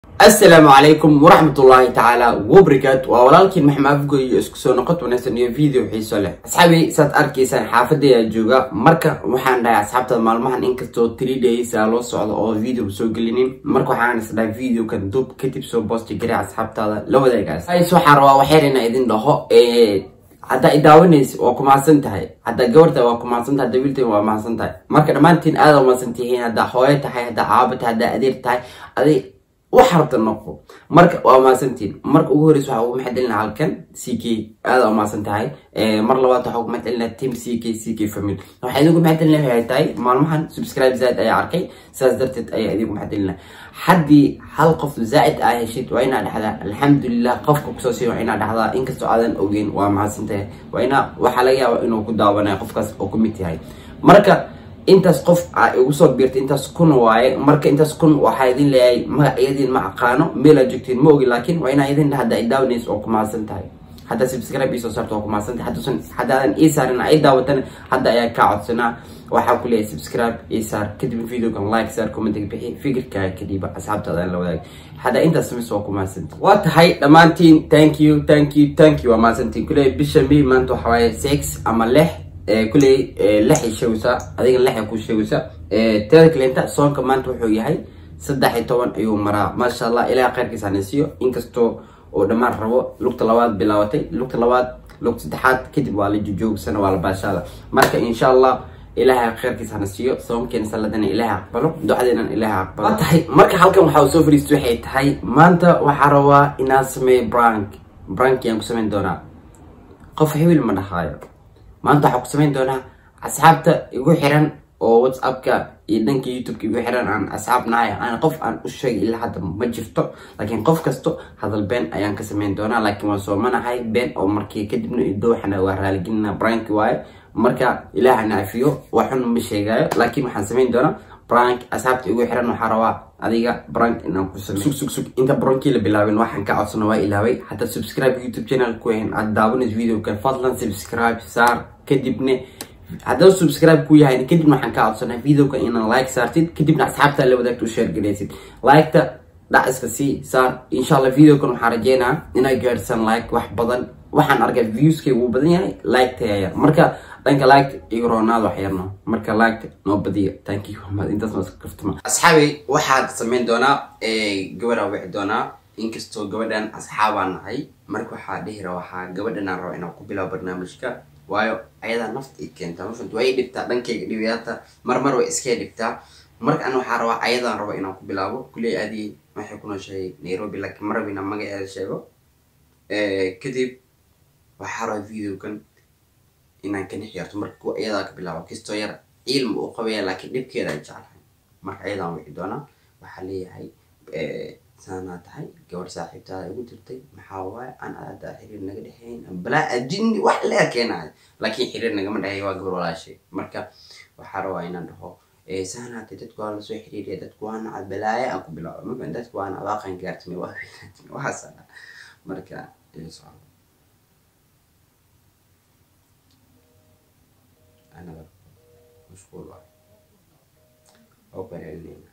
asalaamu calaykum waraxmatullaahi tacaala wabarakaatu waa walaalkiin maxamed afgoy iyo isku soo noqod wanaagsan iyo video xiiso leh asxaabi saad arkaysaan xaafadaya jooga marka waxaan dhahay asxaabtada maalmahan inkastoo three days aa loo socdo oo video soo gelinin marka waxaan is dhahay videokan dub kadib soo boosti gari asxaabtaada la wadaagaas waxaan rabaa waxyar inaa idin dhaho haddaa idaawanaysa waa ku mahadsan tahay haddaa gabarta waa ku mahadsan tahay haddaa wiilta waa mahadsan tahay marka dhammaantiin aada mahadsan tihiin haddaa hooyo tahay haddaa caabo tahay haddaa adeer tahay aday wax rabta noqo marka waa mahadsantiin marka ugu horeysa waxaa ugu maxadcelina halkan c k aada u mahadsan tahay mar labaad waxaa ugu maxadcelina team c k c k family waxaa idinku maxadcelina waxay tahay maalmahan subscribe zaaid ayaa arkay sidaas darteed ayaa idinku maxadcelina haddii hal qof zaaid aa heshid waa inaa dhexdaa alxamdulilah qofka kusoo siiya waa inaa dhexdaa inkastoo aadan ogeyn waa mahadsan tahay waa inaa waxaa laga yaaba inuu ku daawanayo qofkaas oo kumid yahay marka intaas qof a igu soo biirtay intaas kun waaye marka intaas kun waxaa idin leeyahay magacyadiin ma aqaano meel aad joogtiin ma ogi laakiin waa inaa idin hadda i daawanaysa oo ku mahadsan tahay haddaa subscribe iisoo saarto oo ku mahadsan tahay hadduusan haddaadan ii saarin ay daawatana hadda ayaa kaa codsanaa waxaa ku leeyahay subscribe ii saar kadib videogan like saar commentiga bixi fikirkaaga kadhiba asxaabtaada la wadaag haddaa intaas samaysa waa ku mahadsantiin waa tahay dhammaantiin thank you thank you thank you waa mahadsantiin kuleeyahay bisha may maanta waxaa waaye six ama lix kuley lexay sheegaysaa adiga lexay ku sheegaysaa teeda kaleenta soonka maanta wuxuu yahay saddex iyo toban ayuu maraa maasha allah ilaah kheyrkiisa hanasiiyo inkastoo oo dhammaan rabo lugta labaad bilaabatay lugta labaad lugta saddexaad kadib waa la jojoogsana waa la baashaada marka insha allah ilaahay kheyrkiisa hana siiyo soomkeena saladana ilaahay aqbalo ducadeena ilaahay aqbalo waa tahay marka halkan waxaa soo fariistay waxay tahay maanta waxaa rabaa inaan sameeyo brank brank yaan ku samayn doonaa qof hebel ma dhahaayo maanta waxaa ku samayn doonaa asxaabta igu xiran oo whatsappka iyo dhanka youtubeka igu xiran aan asxaab nahay aan qof aan u sheegay ilaa hadda ma jirto laakiin qof kasto hadal been ayaan ka samayn doonaa laakiin waan soomanahay been oo markii kadibna idooxana waa raaligelina brank waaye marka ilaahana afiyo waxun ma sheegaayo laakiin waxaan samayn doonaa brank asxaabta igu xiran waxaa rabaa adiga brank inaan ku sug sug sug inta brankii la bilaabin waxaan ka codsana waa ilaaway hadda subscribe youtube channel ku ahayn aad daawanayso videoka fadlan subscribe saar kadibna haddaba subscribe ku yahay kadibna waxaan ka codsanaa videoka inaan like saartid kadibna asxaabta la wadaagta u share galaysid liketa dhac iska sii saar insha allah videokan waxaan rajeynaa inay gaadhsan like wax badan waxaan arkay viewskay wuu badan yahay like tayaya marka dhanka like iyo roonaad wax yarno marka like noo badiyo thank you intaas noo kaftama asxaabi waxaad samayn doonaa gabadhaa wici doonaa inkastoo gabadhan asxaabaan nahay marka waxaa dhihi ra waxaa gabadhan aan raba inaan ku bilaabo barnaamijka waayo ayadaa nafta i keenta mafant way dhibtaa dhankayga dhibayaata marmar way iskee dhibtaa marka an waxaa rabaa ayadaan raba inaan ku bilaabo kuley aadii waxay ku nooshahay nairobi laakiin ma rabina magaceeda sheego kadib waxaa rabaa videokan inaan ka nixyarto marka kuwa ayadaa ka bilaabo kastoo yar cilmi uu qabaya laakiin dhibkeeda ay jeclahay marka ayadaan wici doonaa waxaa leeyahay saanaa tahay gabar saaxiibtaada igu dirtay maxaa waaye aan aada xiriir naga dhexeyn balaa ajini wax lee keenayo laakiin xiriir nagama dhexeey waa gabar walaashay marka waxaa rabaa inaan dhaho saanaatay dadku waa lasoo xiriiriya dadku waa nacad balaaye aan ku bilaabo maka dadku waa nacad waaqan gaartime waa waxaasa marka socdo anaga mashquul waay oo ku celinayna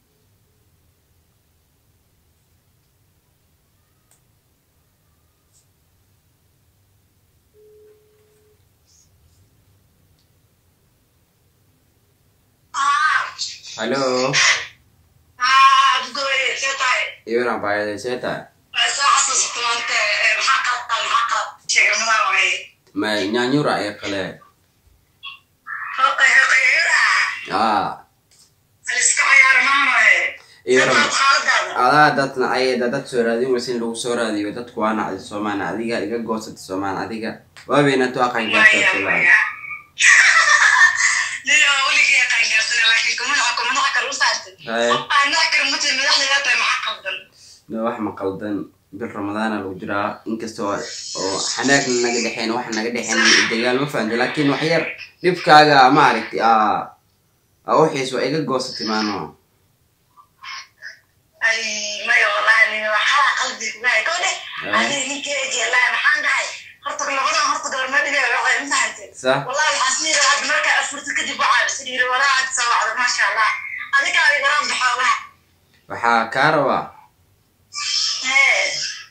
Halo. Ibrahim Bayade see tahay ma nyaanyura ee kale a Ibrahim adaa dadna ayada dad soo raadin waysa in lagu soo raadiyo dadku waa nacdi soomaan adiga iga goosata soomaan adiga waabayna to aqan gaarta wax ma qaldan bil ramadaana lagu jiraa inkastoo oo xanaagna naga dhexeyn wax naga dhexeyn dagaal ma fahamta laakiin wax yar dhibkaaga ma aragti a uxiis waa iga goosatay maano sa waxaa kaa rabaa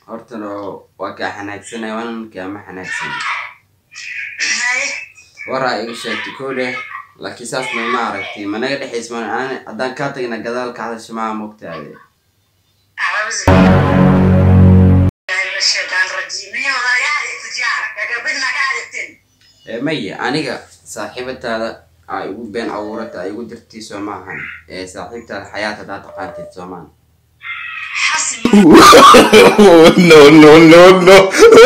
hortana waa kaa xanaagsanay wanankaa ma xanaagsan haye waraa iga sheegtay koo dheh laakiin saasna ma aragtay ma naga dhexays ma aan haddaan kaa tagna gadaal ka hadasha maa mogtaade أعوذ بالله من الشيطان الرجيم هي وضيعة التجارة كقبلنا قاعدتين ee maya aniga saaxiibataada aa igu been abuurata aa igu dirtay soo maahan ee saaxiibtaada xayaat haddaa taqaantid soomaan حسب Oh, no, no, no, no.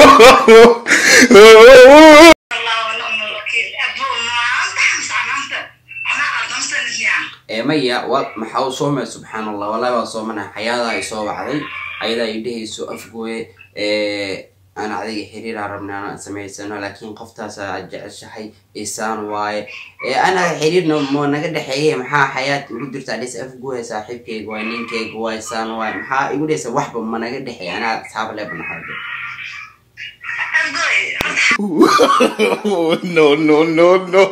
الله ونعم الوكيل أبو ما أنت حمس عن أنت أنا قدمت النعم ee maya wa maxaa u soomaya subxaan allah wallahi waa soomana xayaadaa i soo wacday ayadaa i dhehayso afgooye ee aan adiga xiriiraa rabna aan samaysano laakiin qoftaasa aad jeceshahay isaan waaye ee ana xiriirna mo naga dhexeeye maxaa xayaat igu jirta dhis afgooye saaxiibkayga waay ninkayga waay isaan waaye maxaa igu dhehaysa waxba ma naga dhexeeye anaa asxaab leebanaxarde أبوي Oh, no, no, no, no.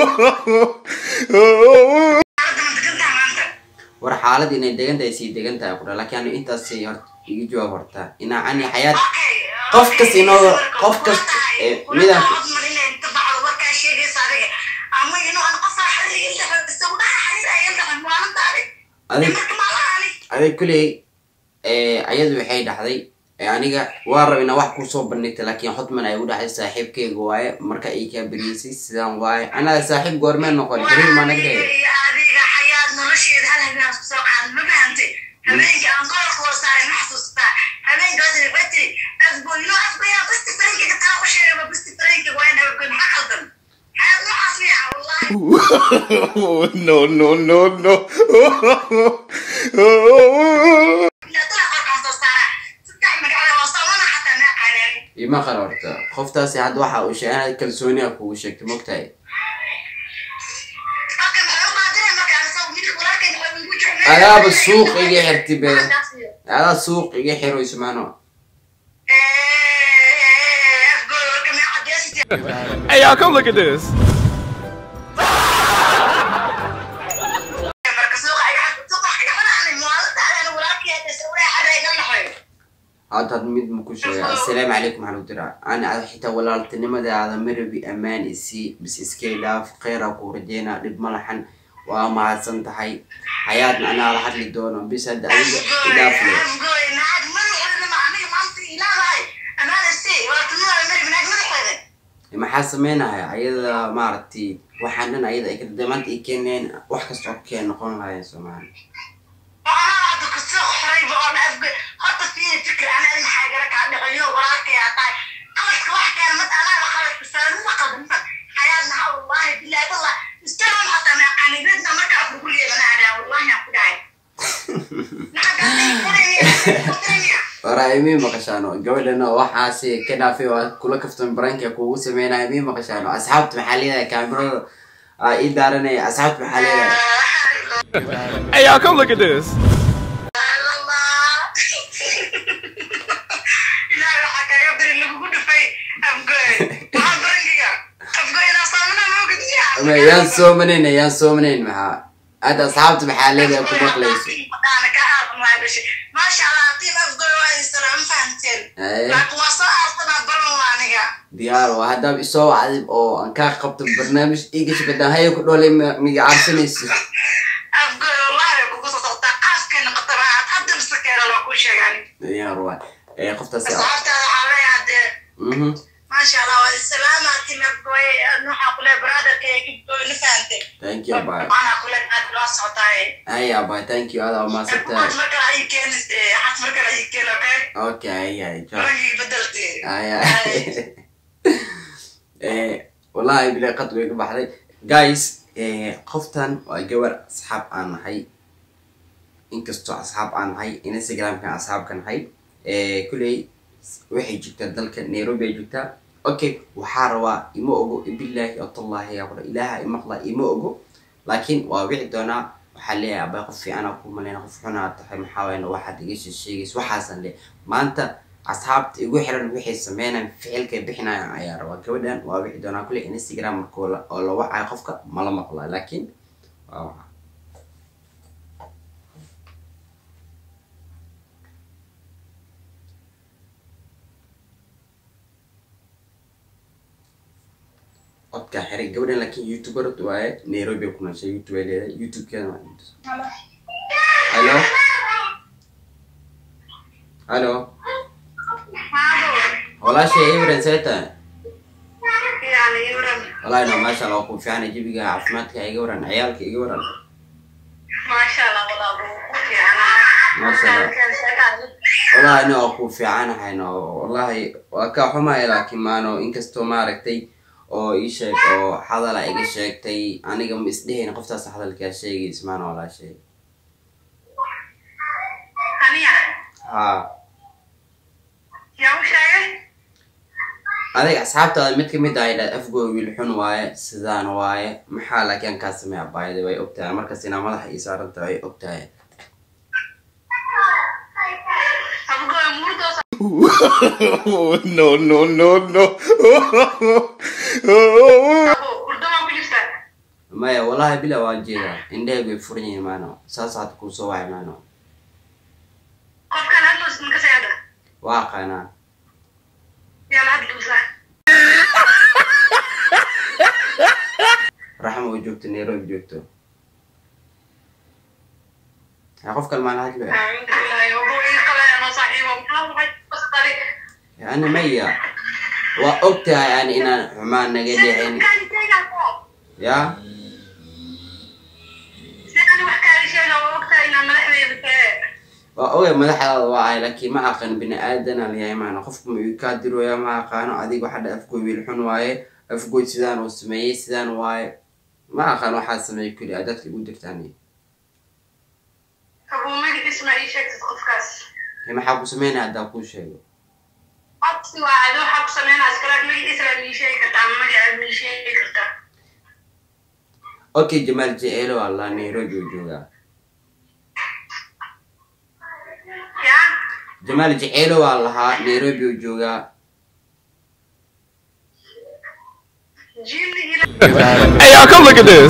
أرد من تقلت عن أنت war xaalad inay degan tahay sii degan tahay kudha laakiin anu intaasay hor iga jawaab hortaa inaa ani xayaat أوكي qof kas inoo qof kas ee, midaan أضمن إن أنت بعض وركا شيء صاري أما إنه أنا قصة حريق اللي بس وده حريق أيام ده ما أنت عليك adig مركب على عليك adig kuley ee ayadu waxay dhahday ee aniga waa rab inaa wax kusoo bandhigta laakiin xodman ay u dhahday saaxiibkeyga waaye marka ay kaa beriyeysay sidaan waaye anaa saaxiib goormee noqon xiriir maa naga dhehey adiga xayaad nolosheeda hal habeen isku soo qaad ma fahantay habeenka aan koolka hoo saaray ma xasuustaa habeenkaas batri afgoyno afgoyaa basti farinkiga taa u sheegaba basti farinkiga waa in habgoy maxaa qaldan xayaad noocaas miya wallahi Oh, no, no, no, no. ilaa tala qorkaan soo saara saddex magacada waa soomana xataa naa qaanaanin ima qara horta qoftaasi hadda waxa uu sheegay kalsooniya kugu sheegtay mogtahay halka maxay u qaadinay marka aan soo midka walaalkay maxay ugu jeclay adaaba suuq iga xirtay be adaa suuq iga xiro ismaano afgoy warka mee cadeysati Hey, y'all, come look at this. marka suuqa iga suuqa iga xanaanay maalinta aan walaalkay hadda sawiraya xarayga lahayo hadda had mid ma ku sheegay assalaamu calaykum waxaan u diraa ani ada xitaa walaaltinimadaada marabi ammaan isii bis iskay dhaaf kheyra kuu rajeynaa dhib ma laxan waa mahadsan tahay xayaadna anaa la hadli doono bis hadda adiga idhaaf le afgoy naag madaxeeda ma aniga maanta ilaahay amaana si walaaltinimada marib naag madaxeeda maxaa sameynaya ayada maaragtay waxaan dhan ayada ay kadada maanta i keeneen wax kasta oo keen noqon lahayen soomaali وأنا بعد كسر حريبة وأنا أفقد حتى فيني فكرة أنا أنا حاجة لك عندي غيور وراك يا طاي خلص واحد كان مت أنا خلص بس أنا ما قدمت حياتنا والله بالله والله استلم حتى ما يعني بدنا ما كان أقول لي أنا على والله يا أخو داعي waraa imii maqashaano gabadhana waxaasi ka dhaafay waa kula kaftan baranka kugu sameynaya imii maqashaano asxaabta maxaa leedahay kaamirada aa ii daaranaya asxaabta maxaa leedahay Hey, y'all, come look at this. إلهي waxaa kaaga beri lagugu dhufay afgoy waxaa barankiga afgoy inaa saamana moogid ama yaan soomanayna yaan soomanayn maxaa hadda asxaabta maxaa leedahay ku maqlayso maasha allah tiim afgoy waa isalaam fahanteen Haye, laakiin waa soo aarsanaa baran waa aniga diyaar waa haddaaba isoo wacday oo aan kaa qabto barnaamij iigash badaan haya ku dhoolay ma- miga caabsanayso afgoy wallahi kugu soo socdaa qaafkay noqotaba aad hadda masakeena loo kuu sheegaan diyaar waa ee qoftaasi asxaabtaada waxaa leeyahay dee mhm maasha allah waa islaama tiim afgoy waxaa kule brotherka ee gibgoy na fahantay thank you bye waxaana kule aad loo socotaaye haya bye thank you adaa umaasantahay xas markale ayii keenis xas markale ayii keen okay okay haya ciao ragii bedeltay Aya. Eh, wallahi bilaa qad way ka baxday guys eh, qoftan waa gabar asxaab aan nahay inkastoo asxaab aan nahay instagramkan asxaabka nahay eh, kuley waxay joogtaa dalka nairobi ay joogtaa okay waxaa rabaa ima ogo bilaahi watallahi yaa qura ilaaha imaqla ima ogo laakiin waa wici doonaa waxaa leeyahay abay qof fiicana ku maleyna qof xunaa tahay maxaa wayna waxaad iga sheegays waxaasan le maanta asxaabta igu xiran waxay sameynayaan ficilkay bixinayaan ayaa rabaa gabadhan waa wixi doonaa kule instagram markoo la- oo la wacayo qofka mala maqlaa laakiin waa waxa codkaa xiray gabadhan laakiin youtuber waaye nairobi ay ku nooshay youtube ay leedahay youtube-keeda waa halo halo walaashay ibran see tahay yani iwran walahi no maasha allah waa ku fiicana jabiga caafimaadka iga waran ciyaalka iga waran maasha allah walaal wuu ku fiicnaa Maasha Allah. wallahi ani waa ku fiicanahay no wallahi waa kaa xumaya laakiin maano inkastoo maaragtay oo ii sheeg oo hadala iga sheegtay aniga ma isdhehayn qoftaas hadalkaa sheegaysa maana walaashay aniya haa yaa u sheegay adiga asxaabtaada mid kamid ah idhaa afgooy wiil xun waaye sidaan waaye maxaa laakiin kaa sameeya baayada way ogtahay markas inaa madaxa ii saaranta way ogtahay abgoy murdoos no, no, no, no. abo hurdamaa ku jirtaa maya wallahi bila waa jeedaa indhahaygu way furan yihiin maano saas hadda kuu soo wacay maano qofkan hadloos ninka seeda waa aqaanaa yaa la hadluusa raxma oo joogto nairobi joogto yaa qof kale maala hadlo acuudu billahi abo ii qalayano saaxiibo maxaa waxay kusdali yani maya waa ogtahay yani inaan xumaan naga dhicin ya sidani wax kaali sheega waa ogtahay inaa madaxdeeda tee waa ogay madaxdaada waa ahay laakiin ma aqaan bini aadana layahay maana qofku ma kaa dirooya ma aqaano adiga waxaa dha afgoy wiil xun waaye afgoy sidaan uu sameeyey sidaan waaye ma aqaan waxaa sameeyey kuli a dadka igu dirtaan abo magaciis ma ii sheegtid qofkaas maxaa ku sameynaya haddaa kuu sheego codsi waa adi waxaa ku sameynaa iskalaag magaciisa laa mii sheegi kartaa ama magacaad mii sheegi kartaa okay jamaal jeceelo allah nairobi uu joogaa yaa jamaal jeceelo waa lahaa nairobi uu joogaa jinni ila Hey, y'all, come look at this.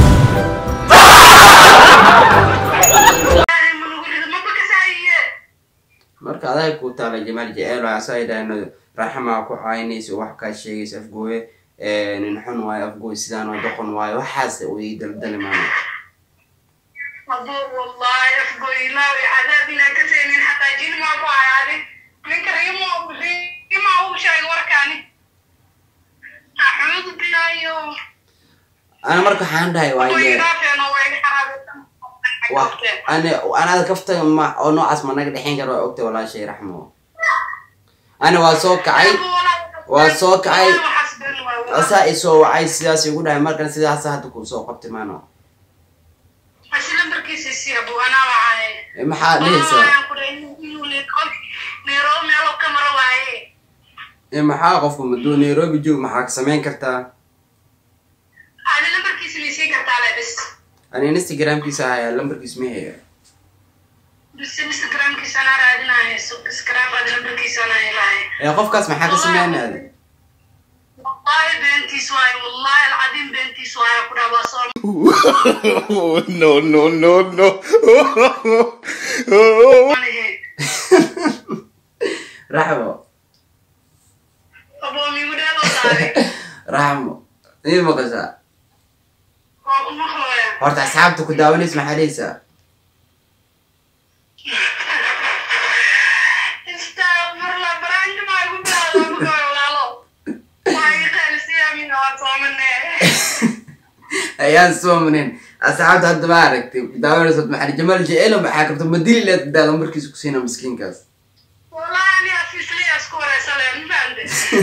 ilaahay ma nugu rido maba kasaayiye marka adag ku taala jamaal jeceelo asaa idhaahno raxmaa ku caynaysa wax kaa sheegaysa afgooye nin xun waayo afgooy sidaan oo doqon waayo waxaas uu ii daldali maano abo wallahi afgoylaawi cadaab inaa ka seenin xataa jinni maa ku hayaadi ninka rima rima uu sheegay warkaani axuudu bilaayo ana marka waxaan dhahay waaye waydaafeeno way wa xaraabeesan ana anaada kafta ma oo noocaas ma naga dhexeyn kara waa ogta walaashay raxmo ana waa soo kacay waa soo kacay asaa i soo wacay sidaas igu dhahay markan sidaas hadda kuu soo qabtay maano asi lambarkiisa si abu anaa wacaaye Eh, maxaa dhehaysaa nairobi meelo ka maro waaye Eh, maxaa qofku maduu nairobi joog maxaa ka samayn kartaa adi lambarkiisa maysii kartaa le bis ani instagramkiisa ahayaa lambarkiis ma haya bis instagramkiisa anaa raadinayo instagram adi lambarkiisa anaa helaaye ee qofkaas maxaa ka sameynaya wallahi beentiis waaye wallahi alcadiim beentiis waaye ku dhaha waa soo no, no, no, no. manihe raxmo abo migu dheelo saare raxmo ii maqashaa waa ku maqlooya horta asxaabta ku daawanaysa maxaa dhehaysaa istaqfirullah baraanka maa igu bilaada abugooy walaalo waa iga qaalisiyaamina waa soomane ayaan soo manin asxaabta hadda ma aragtay ku daawanaysa maxaa jamaal jeceelo maxaa karta ma dili leed daa lambarkiisa ku siina miskiinkaas wallahi ani afisliya isku wareysale mafahante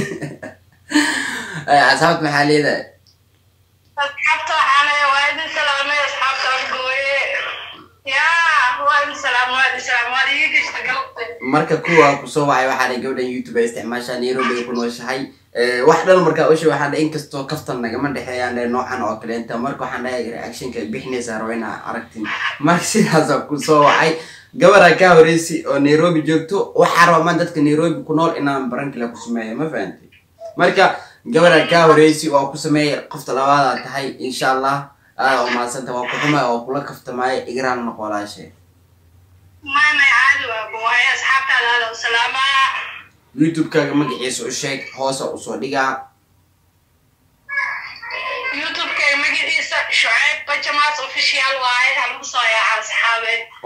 Ay, asxaabta maxaa leedahay asxaabta waxaa leeya waa idin salaamay asxaabta afgooye yaa waa idin salaam waa idin salaam waa iga geshta galabta marka kuwa kusoo wacay waxaa dhahay gabadhan youtube ay isticmaashaa nairobi ay ku nooshahay Eh, wax dhan markaa usha waxaan dhahay inkastoo kaftan nagama dhexeeyaan dhahay noocan oo kaleenta marka waxaan dhahay reactionka ay bixinaysaa rabo inaa aragtin marka sidaasa kusoo wacay gabaraa kaa horeysi oo nairobi joogto waxaa raba maan dadka nairobi ku nool inaan barankila ku sameeyo ma fahantay marka gabaraa kaa horeysi oo ku sameeya qofta labaadaa tahay insha allah aada oo maadsanta waa ku xumay oo kula kaftamaayo igraan noqo walaashay may may caadi waa boohay asxaabtaada hada u salaamaa youtube-kaaga magaciisa u sheeg hoosa usoo dhigaa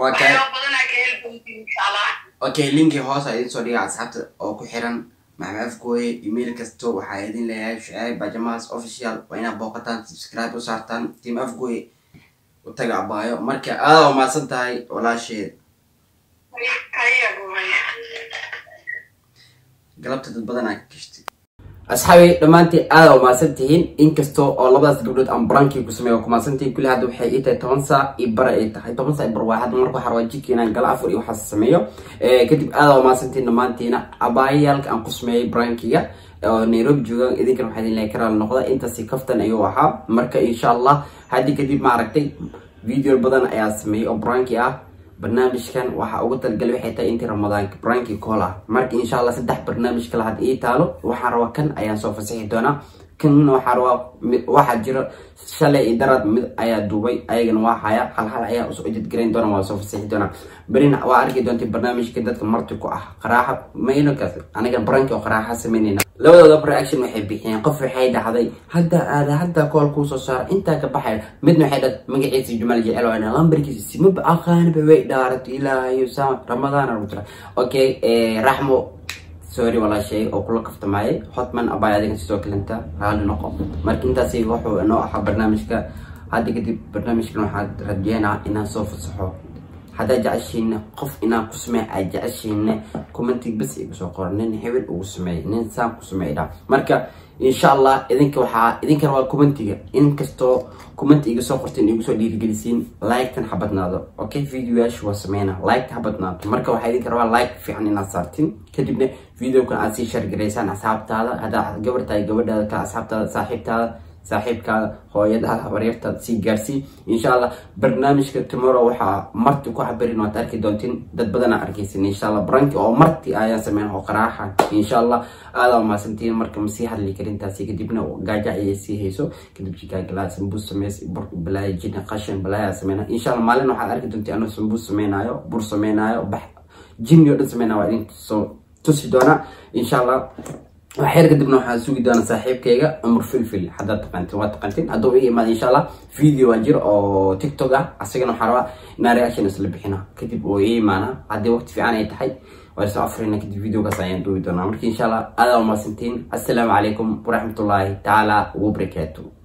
waa kaa waxyaabo badanaa ka heli doontiin insha allah okay linki hoos a idin soo dhiga asxaabta oo ku xiran maxmed afgooye email kasto waxaa idin leeyahay shucaib bajamaas official waa inaad booqataan subscribe u saartaan team afgooye u taga abaayo marka aada umahadsan tahay walaasheed galabta dad badanaa ka gashtay asxaabi dhammaantiin aada umahadsan tihiin inkastoo oo labadaas gabdhood aan barankii ku sameeyo kumahadsantihiin kulli hadda waxay ii tahay toban saac iyo bara ay tahay toban saac iyo bar waa hadda marka waxaa rabaa jidka inaan gala afur iyo waxaas sameeyo kadib aada umahadsantihiin dhammaantiina abaayayaalka aan ku sameeyey barankiga oo nairobi joogaan idinkan waxaa idin leeyahay karaal noqda intaasi kaftan ayuu ahaa marka insha allah haddii kadib maaragtay video badan ayaa sameeyey oo branki ah barnaamijkan waxaa ugu talgalay waxay tahay intii ramadaanka branki cool ah marka insha allah saddex barnaamij kale hadda ii taalo waxaan rabaa kan ayaan soo fasaxi doonaa kanna waxaa rabaa mid waxaa jira shalay iyo daraad mid ayaa duubay ayagana waa haya hal hal ayaa usoo edit garayn doona waa soo fasaxi doonaa berina waa arki doonta barnaamijka dadka marti ku ah qaraaxa maynakaas aniga branki oo qaraaxa sameynayna labadooda reaction waxay bixiyeen qof waxay dhahday hadda aada hadda kool kuu soo saara intaa ka baxay midna waxay dhad magaciisa jumal jecel waa lambarkiisa simaba aqaaniba way dhaarato ilaahayo saa ramadaan ugu jira okay raxmo sorry walaashay oo kula kaftamaayay hotman abay adiga sidoo kalenta raali noqo marka intaasi wuxuu inoo ahaa barnaamijka hadda kadib barnaamijkan waxaad rajeynaa inaan soo fasaxo haddaa jeceshiina qof inaan ku sameey ay jeceshiina commentig bas igu soo qoro nin hebel ugu sameey nin saan ku sameeydha marka insha allah idinka waxaa idinkana waa commentiga in kastoo comment iga soo qorteen igu soo dhiirigelisiin like-tan ha badnaado okay videoyaasha waa sameyna like-ta ha badnaato marka waxaa idinka rabaa like fiican inaad saartin kadibna videokan aad sii shargaraysaan asxaabtaada haddaa gabar tahay gabadhaada ka asxaabtaada saaxiibtaada saaxiibkaada hooyadaada habaryartaada sii gaarsii insha allah barnaamijka tomorrow waxaa marti ku cabirin waad arki doontiin dad badanaa arkaysin insha allah branki oo marti ayaan sameyn oo qaraaxa insha allah aada umaasantiin marka masii hadli karintaasi kadibna gaaja ayay sii hayso kadib jikaagala sambuus sameys bur balaayo jina qashin balaayaa sameyna insha allah maalin waxaad arki doontiin anuu sambuus sameynaayo bur sameynaayo bax jinni oo dhan sameynaa waa idin soo tusi doonaa insha allah waxyar kadibna waxaa sugi doona saaxiibkayga cumar filfil haddaad taqaantin waa taqaantin hadduu ii imaada insha allah video waa jir oo tiktok ah asagana waxaa rabaa inaa reaction isla bixina kadib oo ii imaana haddii waqti fiican ay tahay waa isoo afrina kadib videogaas ayaan duubi doonaa marka insha allah aada umaasantiin assalaamu calaykum waraxmatullaahi tacaala wabarakaatu